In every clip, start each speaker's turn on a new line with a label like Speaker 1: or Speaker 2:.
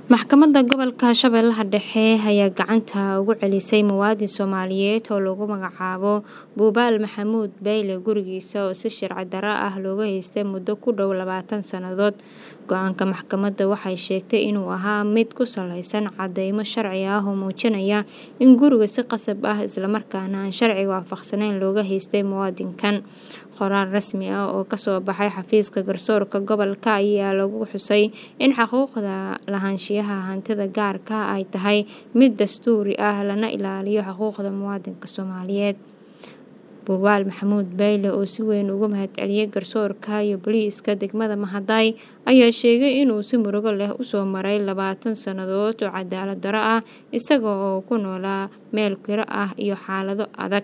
Speaker 1: Maxkamadda Gobolka Shabeellaha Dhexe ayaa gacanta uga celisay muwaadin Soomaaliyeed oo lagu magacaabo Buubaal Maxamuud Bayle gurigiisa oo si sharci darro ah looga haystay muddo ku dhow labaatan sannadood. Go'aanka maxkamadda waxay sheegtay inuu ahaa mid ku saleysan caddeymo sharci ah oo muujinaya in guriga si khasab ah isla markaana aan sharciga waafaqsanayn looga haystay muwaadinkan. Qoraal rasmi ah oo ka soo baxay xafiiska garsoorka gobolka ayaa lagu xusay in xuquuqda lahaanshiyaha hantida gaarka ah ay tahay mid dastuuri ah lana ilaaliyo xuquuqda muwaadinka Soomaaliyeed. Buubaal Maxamuud Bayle oo si weyn uga mahadceliyay garsoorka iyo booliiska degmada Mahaday ayaa sheegay inuu si murugo leh u soo maray labaatan sannadood oo cadaalad darro ah isaga oo ku noolaa meel kiro ah iyo xaalado adag.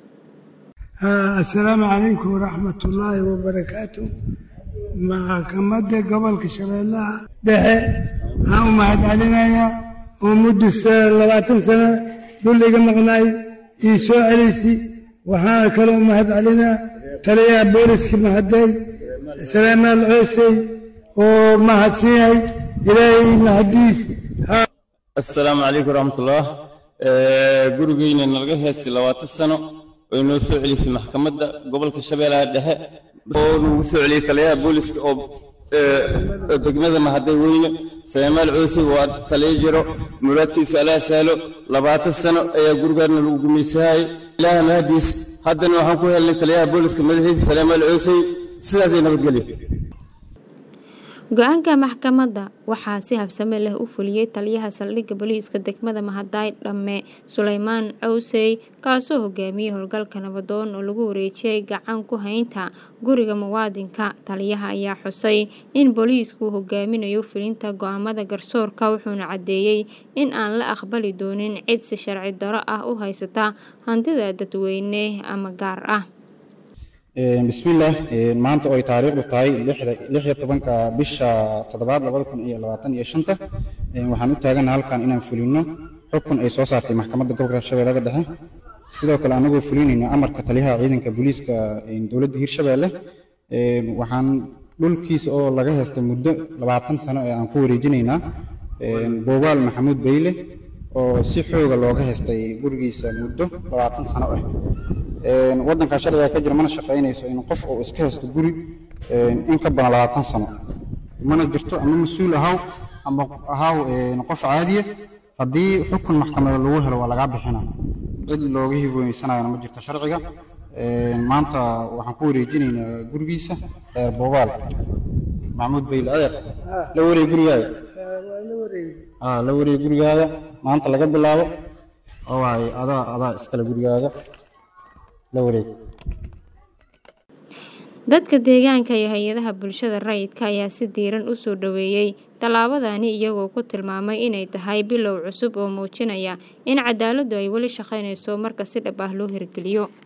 Speaker 2: asalaamu calaykum waraxmatullaahi wabarakaatu maxkamadda gobolka shabeellaha dhexe waxaan u mahadcelinayaa oo muddo labaatan sano dhul iga maqnaay ii soo celisi waxaan kaloo mahadcelinaa taliyaha booliska mahaday salaamaan coosey oo mahadsan yahay ilaahay mahadiis
Speaker 3: assalaamu calaykum waraxmatullah gurigeyna nalaga heystay labaatan sano way noo soo celisay maxkamadda gobolka shabeellaha dhexe oo nagu soo celiyey taliyaha booliska oo degmada mahaday weyne salemaal coosey waa taliyo jiro muraadkiisa alaa sahlo labaatan sano ayaa gurigaana lagu gumaysahayay ilaaha mahadiis haddana waxaan ku helnay taliyaha booliska madaxiisa salemaal coosey sidaasay nabadgelyo
Speaker 1: Go'aanka maxkamadda waxaa si habsami leh u fuliyay taliyaha saldhigga booliiska degmada Mahaday Dhamme Suleymaan Coosey kaasoo hogaamiyay howlgalka nabadoon oo lagu wareejiyay gacan ku haynta guriga muwaadinka. Taliyaha ayaa xusay in booliisku hogaaminayo fulinta go'aamada garsoorka wuxuuna caddeeyay in aan la aqbali doonin cid si sharci darro ah u haysata hantida dadweyne ama gaar ah.
Speaker 4: bismillaah maanta oo ay taariikhdu tahay lix iyo tobanka bisha toddobaad labada kun iyo labaatan iyo shanta waxaan u taaganahay halkan inaan fulino xukun ay soo saartay maxkamadda gobolka shabeellada dhexe sidoo kale anagoo fulinayna amarka taliyaha ciidanka booliiska dowladda hirshabeelle waxaan dhulkiisa oo laga heystay muddo labaatan sano ee aan ku wareejinaynaa buubaal maxamuud bayle oo si xooga looga heystay gurigiisa muddo labaatan sano ah waddanka sharciga ka jira mana shaqaynayso in qof uu iska haysto guri in ka badan labaatan sano mana jirto ama mas-uul ahaw ama ahaw qof caadiya haddii xukun maxkamadeed lagu helo waa lagaa bixina cid looga hiboonaysanayana ma jirto sharciga maanta waxaan ku wareejinaynaa gurigiisa reer boobaal maxamuud bayle adeer la wareeg gurigaaga la wareeg gurigaaga maanta laga bilaabo oo waay adaa adaa iskale gurigaaga
Speaker 1: dadka deegaanka iyo hay-adaha bulshada rayidka ayaa si diiran u soo dhoweeyey tallaabadani iyagoo ku tilmaamay inay tahay bilow cusub oo muujinaya in cadaaladdu ay weli shaqaynayso marka si dhab ah loo hirgeliyo